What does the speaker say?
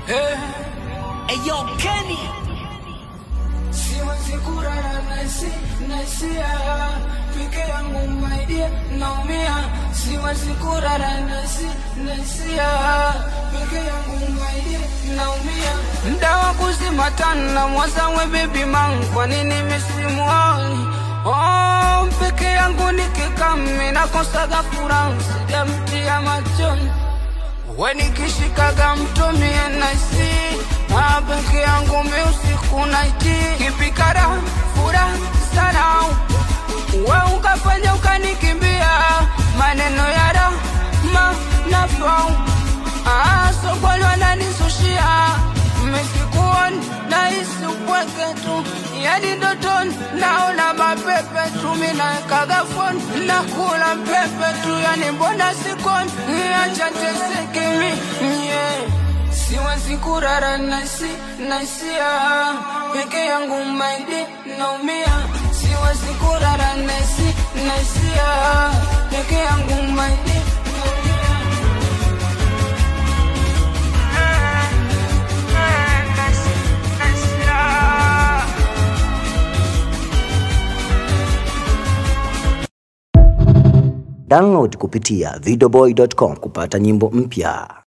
Eyo Kenny Siwezi kurara nasi nasia peke yangu maidia naumia siwezi kurara nasi nasia peke yangu maidia naumia ndawa kuzima tana mwazawe baby man kwa nini misimuoni oh, peke yangu nikikami nakosaga furaha sijamtia machoni wenikishikaga mtumie nasi na peke yangu mi usiku naiti kipikara fura sana we ukafanya ukanikimbia maneno ya rama nafau sokoni wananisushia mesikuoni nahisi upweke tu yani ndotoni naona mapepe tu minawekaga foni nakula pepe tu yani mbona sikoni acha teseke mi yeah. siwezi kurara nasi nasia peke yangu maidi naumia siwezi kurara nasi nasia peke yangu maidi naumia Download kupitia videoboy.com kupata nyimbo mpya.